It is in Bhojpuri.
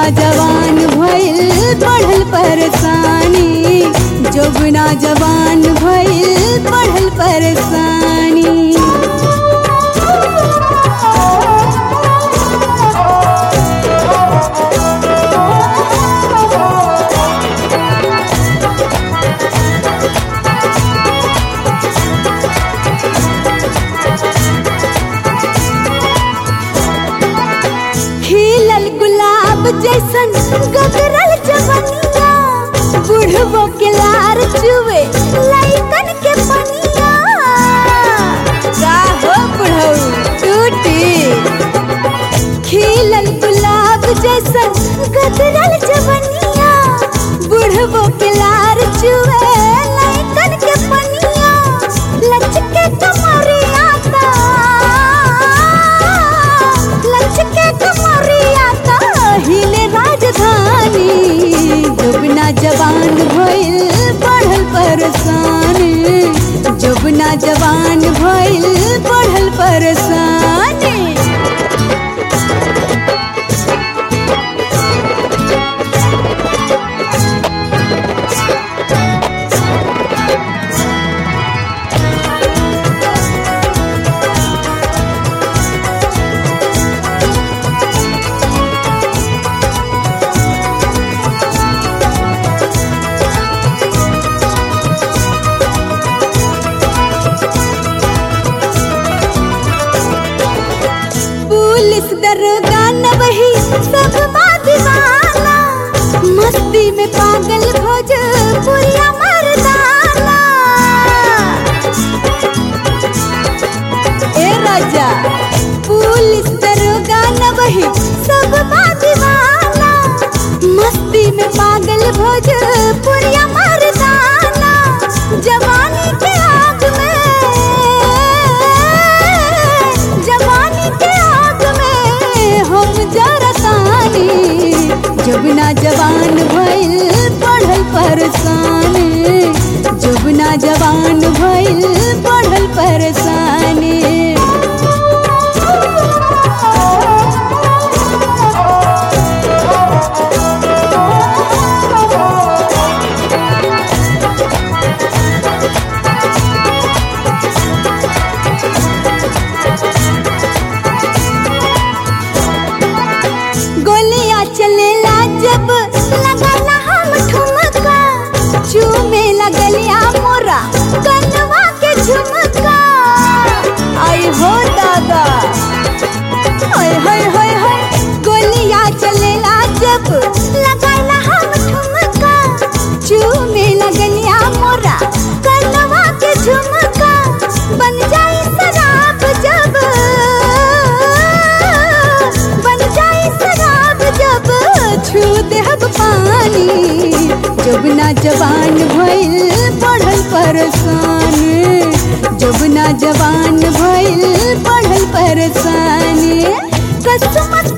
जवान भइल बढ़ल परेशानी जोगुना जवान भइल बढ़ल परेशानी खिलल गुलाब जैसन गदरल जवनिया बुढ़बो के लार चुवे लइकन के पनिया का हो बुढ़ऊ टूटी खिलल गुलाब जैसन गदरल जवनिया बुढ़बो के लार चुवे लइकन के पनिया लचके कमरिया ता लचके कमरिया ता हिले राजधानी जुबना जवान भइल बढ़ल परेशानी जुबना जवान भइल बढ़ल परेशानी पुलिस दरोगा न वही सब बात दीवाना मस्ती में पागल भोजपुरिया मर्दाना ए राजा पुलिस दरोगा न वही सब बात दीवाना मस्ती में पागल भोजपुरिया मर्दाना जवानी के आग में जवानी के आग में हम जरतानी जुबना जवान भइल बढ़ल परेशानी जुबना जवान भइल बढ़ल परेशानी गोलियां चलेला जब लगाला हम ठुमका चूमे लगलिया मोरा कनवा के झुमका आई हो दादा हाय हाय हाय हाय गोलियां चलेला जब लगाला हम ठुमका चूमे लगलिया मोरा कनवा के झुमका बन जाई शराब जब बन जाई शराब जब छू देहब पानी जुबना जवान भइल बढ़ल परेशानी जुबना जवान भइल बढ़ल परेशानी कसम